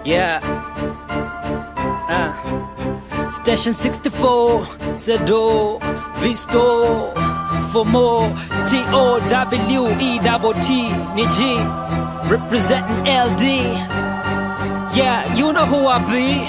Yeah. Uh. Station 64, Zedo, Visto, for more, T-O-W-E-T-T, ni G, representing LD. Yeah, you know who I be.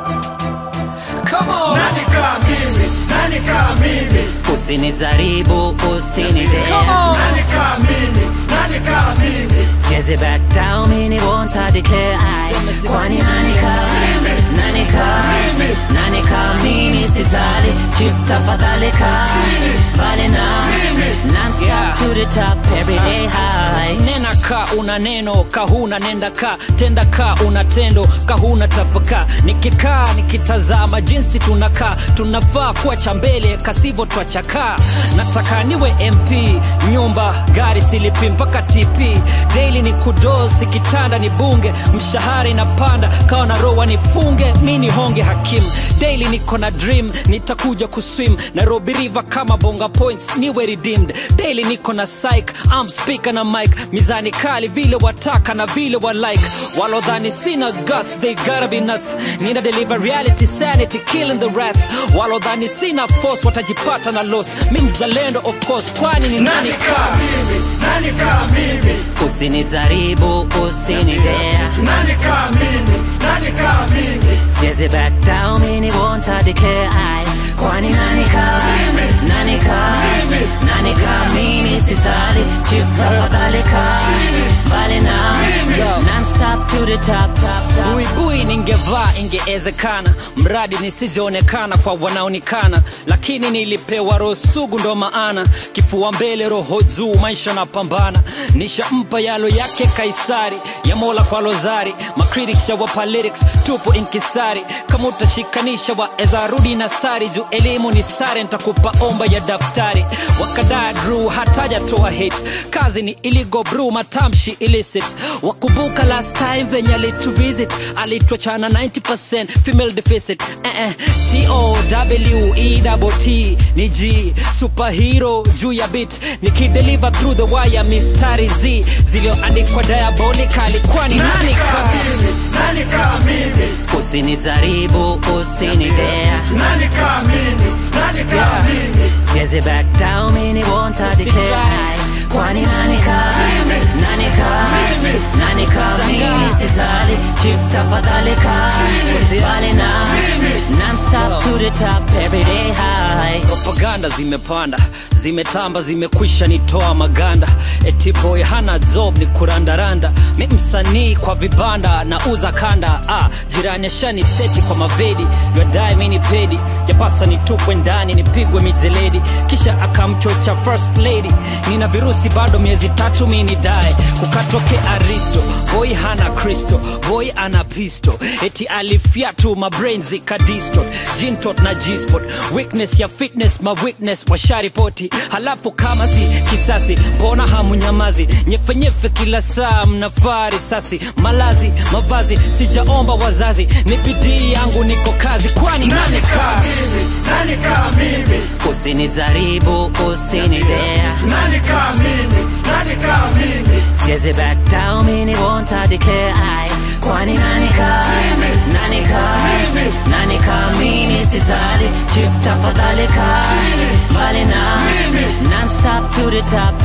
Come on. Nani kama mimi? Nani kama mimi? Usinijaribu, Come usinidea on. Nani kama mimi? Nani kama mimi? Siwezi back down, mini won't I declare I Kwani nani kama Nani kama Nani kama mimi sitali Chief tafadhali kaa Bali na Non-stop Yeah. to the top every day high nena ka una neno kahuna nenda ka tenda ka una tendo kahuna tapaka nikikaa nikitazama jinsi tunakaa tunafaa kuwa cha mbele kasivyo twachakaa nataka niwe mp nyumba gari silipi mpaka tp daily ni kudosi kitanda ni bunge mshahara inapanda kawa na roa nifunge mi ni honge hakimu daily niko na dream nitakuja kuswim nairobi river kama bonga points niwe redeemed daily niko na psych am speaker na mic mizani kali vile wataka na vile wa like walodhani sina guts they gotta be nuts nina deliver reality sanity killing the rats walodhani sina force watajipata na loss mi mzalendo of course kwani ni nani Nani kama mimi? Nani kama mimi? Usinijaribu, usinidea Nani kama mimi? Nani kama mimi? Siwezi back down, mini won't I declare I Kwani nani kama Nani kama Nani kama mimi sitali Chief tafadhali kaa Bali na Non-stop to the top, top, top buibui ningevaa ingewezekana mradi nisijaonekana kwa wanaonekana lakini nilipewa roho sugu ndo maana kifua mbele roho juu maisha na pambana nishampa yalo yake kaisari ya mola kwa lozari makritisha wapa lyrics tupo inkisari kama utashikanisha waeza rudi na sari juu elimu ni sare ntakupa omba ya daftari wakadaa dru hatajatoa hit kazi ni iligo bru matamshi illicit wakumbuka last time venye alituvisit alituachana 90% female deficit eh -eh. t-o-w-e-t ni g superhero juu ya bit nikideliver through the wire mistari z ziliyoandikwa diabolically kwani Nani nani kama ka mimi? Nani kama mimi? Usinijaribu, usinidea Nani kama mimi? Nani kama mimi? Siwezi back down, mini won't I declare I Kwani nani kama Nani kama Nani kama mimi sitali Chief tafadhali kaa Bali na Non-stop to the top every day high propaganda zimepanda zimetamba zimekwisha nitoa maganda eti boy hana job ni kurandaranda mi msanii kwa vibanda na uza kanda ah, jirani ashani seti kwa mavedi yadae mini pedi yapasa nitupwe ndani nipigwe mijeledi kisha akamchocha first lady nina virusi bado miezi tatu mini dae kukatoke aristo boy hana kristo boy ana pisto eti alifyatu mabrain zikadistort jintot na gspot weakness ya fitness ma witness washaripoti halafu kama si kisasi mbona hamunyamazi nyefenyefe kila saa mnafaa risasi malazi mavazi sijaomba wazazi ni bidii yangu niko kazi kwani nani Nani ka kama mimi? Nani kama mimi? Usinijaribu, usinidea Nani kama mimi? Nani kama mimi? Siwezi back down, mini won't I declare I Kwani nani kama Nani kama Nani kama mimi sitali Chief tafadhali kaa Bali na Non-stop to the top